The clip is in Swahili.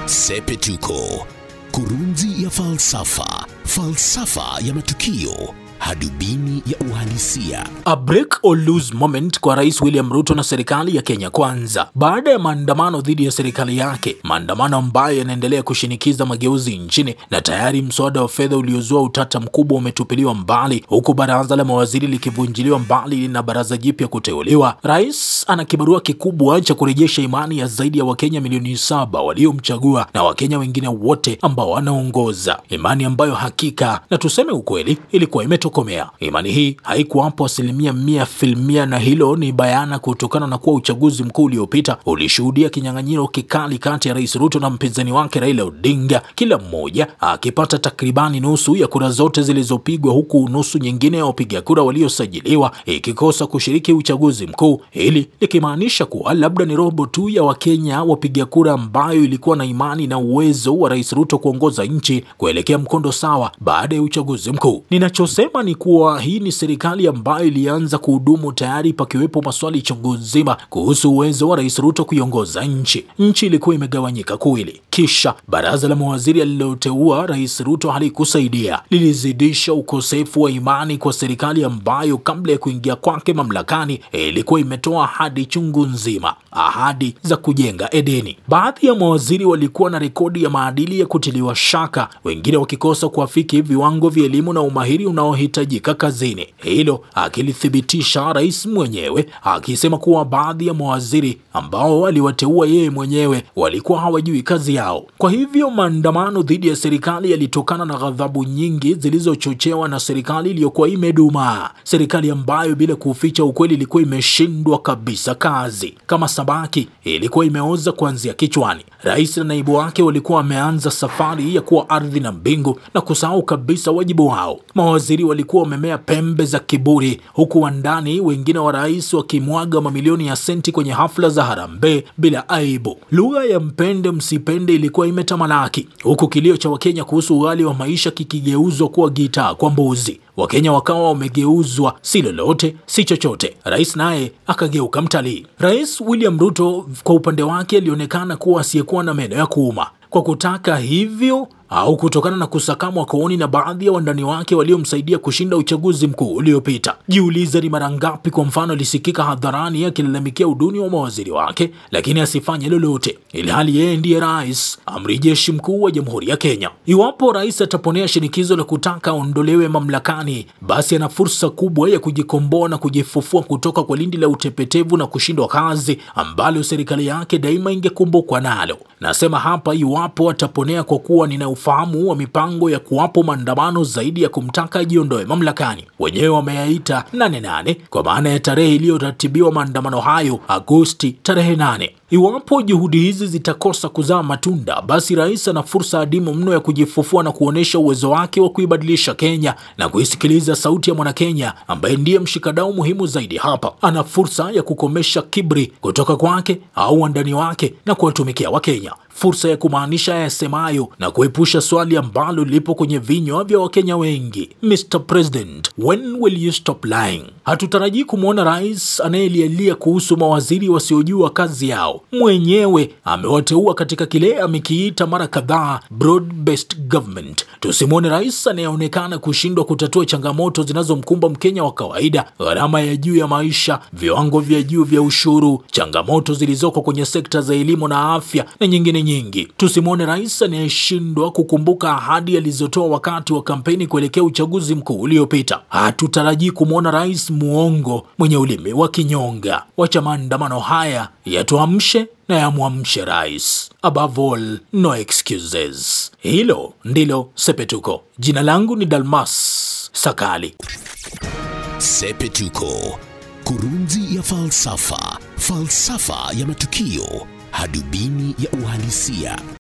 Sepetuko, kurunzi ya falsafa, falsafa ya matukio, hadubini ya uhalisia. A break or lose moment kwa Rais William Ruto na serikali ya Kenya Kwanza baada ya maandamano dhidi ya serikali yake, maandamano ambayo yanaendelea kushinikiza mageuzi nchini, na tayari mswada wa fedha uliozua utata mkubwa umetupiliwa mbali, huku baraza la mawaziri likivunjiliwa mbali na baraza jipya kuteuliwa. Rais ana kibarua kikubwa cha kurejesha imani ya zaidi ya Wakenya milioni saba waliomchagua na Wakenya wengine wote ambao anaongoza, imani ambayo hakika na tuseme ukweli ilikuwa imetokomea. Imani hii haikuwapo asilimia mia filmia, na hilo ni bayana kutokana na kuwa uchaguzi mkuu uliopita ulishuhudia kinyang'anyiro kikali kati ya Rais Ruto na mpinzani wake Raila Odinga, kila mmoja akipata takribani nusu ya kura zote zilizopigwa, huku nusu nyingine ya wapiga kura waliosajiliwa ikikosa kushiriki uchaguzi mkuu, hili likimaanisha kuwa labda ni robo tu ya Wakenya wapiga kura ambayo ilikuwa na imani na uwezo wa Rais Ruto kuongoza nchi kuelekea mkondo sawa baada ya uchaguzi mkuu. Ninachosema ni kuwa hii ni serikali ambayo ilianza kuhudumu tayari pakiwepo maswali chungu nzima kuhusu uwezo wa Rais Ruto kuiongoza nchi. Nchi ilikuwa imegawanyika kuwili, kisha baraza la mawaziri aliloteua Rais Ruto halikusaidia, lilizidisha ukosefu wa imani kwa serikali ambayo kabla ya kuingia kwake mamlakani ilikuwa imetoa ahadi chungu nzima, ahadi za kujenga Edeni. Baadhi ya mawaziri walikuwa na rekodi ya maadili ya kutiliwa shaka, wengine wakikosa kuafiki viwango vya elimu na umahiri unaohitajika kazini. Hilo akilithibitisha rais mwenyewe akisema kuwa baadhi ya mawaziri ambao aliwateua yeye mwenyewe walikuwa hawajui kazi yao. Kwa hivyo maandamano dhidi ya serikali yalitokana na ghadhabu nyingi zilizochochewa na serikali iliyokuwa imedumaa, serikali ambayo bila kuficha ukweli ilikuwa imeshindwa kabisa kazi. Kama sabaki ilikuwa imeoza kuanzia kichwani. Rais na naibu wake walikuwa wameanza safari ya kuwa ardhi na mbingu na kusahau kabisa wajibu wao. Mawaziri walikuwa wamemea pembe za kiburi, huku wandani wengine wa rais wakimwaga mamilioni ya senti kwenye hafla za harambee bila aibu. Lugha ya mpende msipende ilikuwa imetamalaki, huku kilio cha Wakenya kuhusu ughali wa maisha kikigeuzwa kuwa gitaa kwa mbuzi. Wakenya wakawa wamegeuzwa si lolote si chochote. Rais naye akageuka mtalii. Rais William Ruto kwa upande wake alionekana kuwa asiyekuwa na meno ya kuuma kwa kutaka hivyo au kutokana na kusakamwa kooni na baadhi ya wandani wake waliomsaidia kushinda uchaguzi mkuu uliopita. Jiulize ni mara ngapi kwa mfano alisikika hadharani akilalamikia uduni wa mawaziri wake, lakini asifanye lolote, ilhali yeye ndiye rais, amri jeshi mkuu wa jamhuri ya Kenya. Iwapo rais ataponea shinikizo la kutaka aondolewe mamlakani, basi ana fursa kubwa ya kujikomboa na kujifufua kutoka kwa lindi la utepetevu na kushindwa kazi ambalo serikali yake daima ingekumbukwa nalo. Nasema hapa iwapo ataponea, kwa kuwa nina ufahamu wa mipango ya kuwapo maandamano zaidi ya kumtaka ajiondoe mamlakani. Wenyewe wameyaita nane nane kwa maana ya tarehe iliyoratibiwa maandamano hayo Agosti tarehe nane. Iwapo juhudi hizi zitakosa kuzaa matunda, basi rais ana fursa adimu mno ya kujifufua na kuonyesha uwezo wake wa kuibadilisha Kenya na kuisikiliza sauti ya mwanakenya ambaye ndiye mshikadau muhimu zaidi hapa. Ana fursa ya kukomesha kiburi kutoka kwake au wandani wake na kuwatumikia Wakenya, fursa ya kumaanisha yasemayo na kuepusha swali ambalo lipo kwenye vinywa vya Wakenya wengi: Mr President, when will you stop lying? Hatutarajii kumwona rais anayelialia kuhusu mawaziri wasiojua kazi yao. Mwenyewe amewateua katika kile amekiita mara kadhaa broad based government. Tusimwone rais anayeonekana kushindwa kutatua changamoto zinazomkumba Mkenya wa kawaida: gharama ya juu ya maisha, viwango vya juu vya ushuru, changamoto zilizoko kwenye sekta za elimu na afya na nyingine nyingi. Tusimwone rais anayeshindwa kukumbuka ahadi alizotoa wakati wa kampeni kuelekea uchaguzi mkuu uliopita. Hatutarajii kumwona rais muongo mwenye ulimi wa kinyonga. Wacha maandamano haya yatuamshe na yamwamshe rais. Above all, no excuses. Hilo ndilo Sepetuko. Jina langu ni Dalmas Sakali. Sepetuko, kurunzi ya falsafa, falsafa ya matukio, hadubini ya uhalisia.